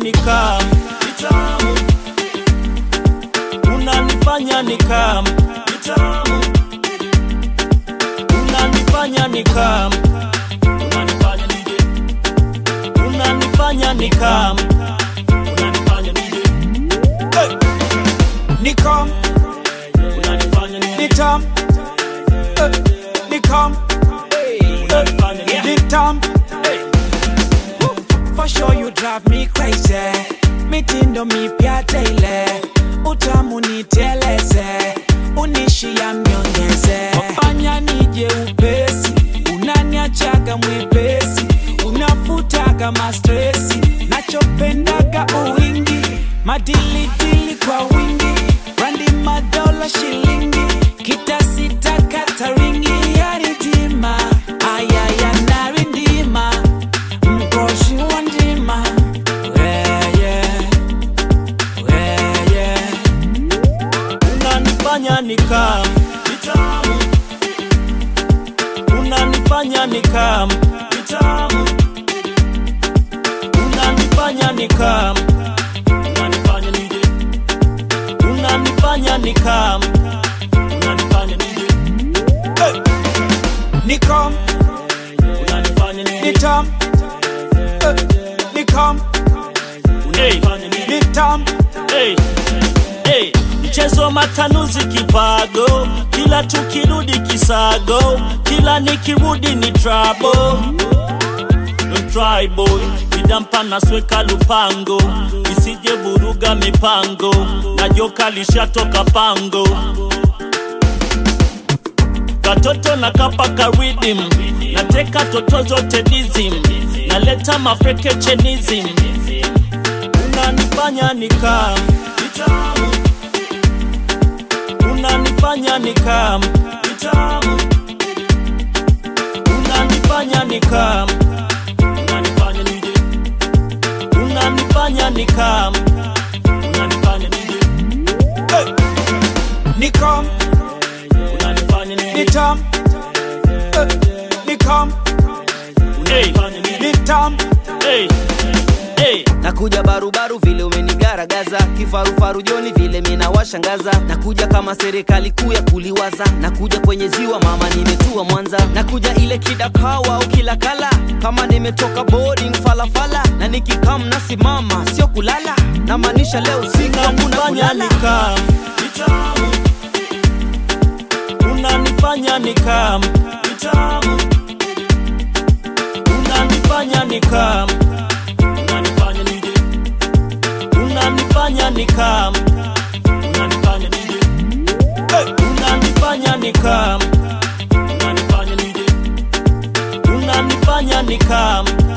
nikam Vitamu. unanifanya nikam Vitamu. unanifanya nikam unanifanya nije unanifanya nikam unanifanya nije hey! Nikam, unanifanya nije nitam, eh, nikam, unanifanya nije nitam. For sure you drive me crazy. Mitindo mipya tele, utamu niteleze, unishia mnyongeze. Wafanya nije upesi, unaniachaga mwepesi, unafutaga mastresi, nachopendaga uwingi, madilidili kwa wingi, randi madola shilingi, kitasita kataringi ya ridima, ayaya narindima mkoshi wa ndima weye weye unanifanya nikam vitamu unanifanya nikam vitamu unanifanya nikam unanifanya nije unanifanya nikam unanifanya nije hey! nikam unanifanya nije nitam eh, nikam unanifanya nije nitam hey, hey. Mchezo matanuzi kipago, kila tukirudi kisago, kila nikirudi ni trouble. Don't try boy, vidampa nasweka lupango, isije buruga mipango, na joka lishatoka pango. Katoto na kapaka rhythm, nateka toto zote dizim, naleta mafreke chenism, unanifanya nikam vitamu unanifanya nikam vitamu unanifanya nikam unanifanya nije unanifanya nikam unanifanya nije hey! nikam unanifanya nije nitam eh, nikam unanifanya nije nitam hey! hey! nakuja barubaru vile umenigaragaza kifarufaru joni vile minawashangaza nakuja kama serikali kuu ya kuliwaza nakuja kwenye ziwa mama nimetua mwanza nakuja ile kidakawa au kila kala kama nimetoka boarding falafala na nikikam nasimama sio kulala namaanisha leo usiku hakuna unanifanya kulala nikam vitamu unanifanya nikam vitamu unanifanya nikam unanifanya nije unanifanya nikam unanifanya nije hey! unanifanya nikam unanifanya nije unanifanya nikam